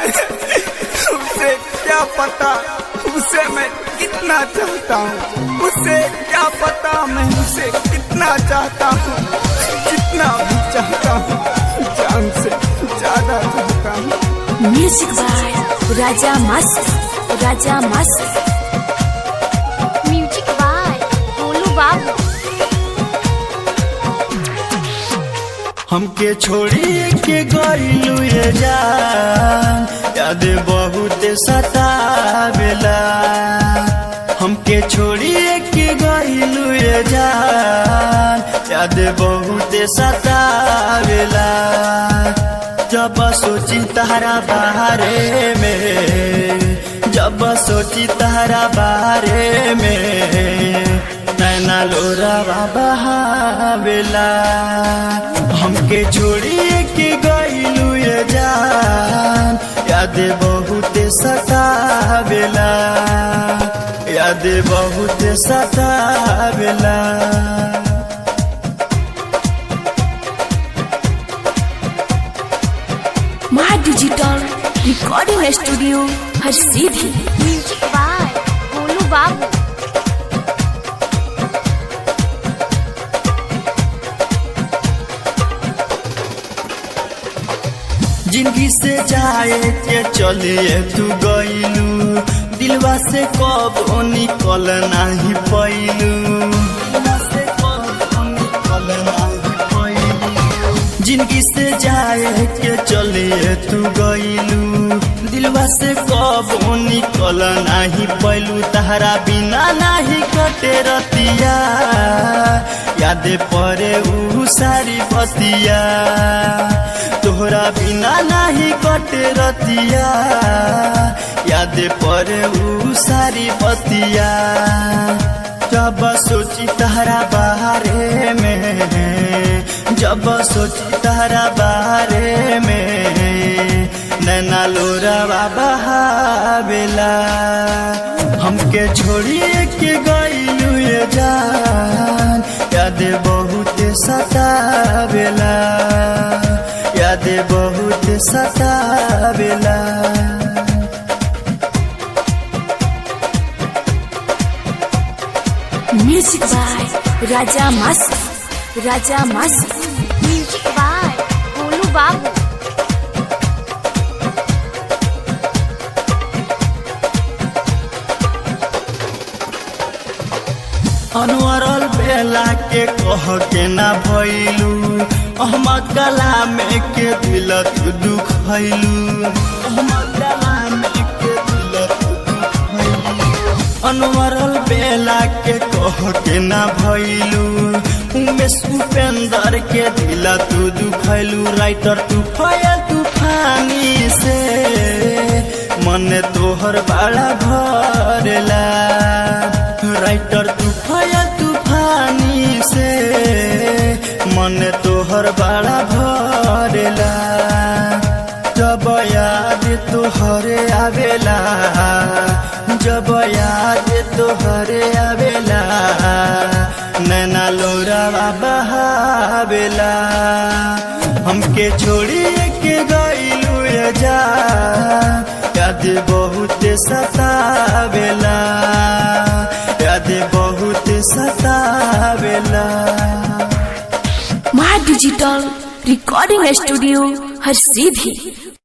उसे क्या पता उसे मैं कितना चाहता हूँ उसे क्या पता मैं उसे कितना चाहता हूँ जितना भी चाहता हूँ जान से ज्यादा चाहता हूँ म्यूजिक बाय राजा मस्त राजा मस्त म्यूजिक बाय भोलू बाबू हमके छोड़ी के गईलू ये जान याद बहुत सतावेला हमके छोड़ी के गईलू ये जान याद बहुत सतावेला जब सोची तारा बारे में जब सोची तारा बारे में नैना लोरा बहावेला हमके छोड़ी के गईलू ये जान याद बहुत सतावेला याद बहुत सतावेला माँ डिजिटल रिकॉर्डिंग स्टूडियो हर सीधी म्यूजिक बाय भोलू बाबू जिंदगी से जाए के चलिए तू गईलू दिलवा से कब निकल नहीं पैलू जिंदगी से जाए के चलिए तू गईलू दिलवा से कब निकल नहीं पैलू तहरा बिना नहीं कटे रतिया याद परे ऊ सारी बतिया तोहरा बिना नहीं कटे रतिया याद परे ऊ सारी बतिया जब सोची तहरा बारे में जब सोची तहरा बारे में नैना लोरा बहावेला हमके छोड़िए के गईलू ये जान याद बहुत सतावेला याद बहुत सतावेला म्यूजिक बाय राजा मस्त राजा मस्त म्यूजिक बाय भोलू बाबू अनवरल बेला के कह के ना भैलू अहमद कलाम के दिल तू दुखैलू अहमद कलाम के दिल तू दुखैलू अनवरल बेला के कह के ना भैलू उमेश उपेंद्र के दिल तू दुखैलू राइटर तू फया तूफानी से मन तोहर बड़ा भरेला राइटर तूफाया तूफानी से मन तोहर बड़ा भरेला जब याद तोहरे आवेला जब याद तोहरे आवेला नैना लोरा बहावेला हमके छोड़ी के गईलू ये जा याद बहुत सतावेला याद बहुत सतावेला माँ डिजिटल रिकॉर्डिंग स्टूडियो हर सीधी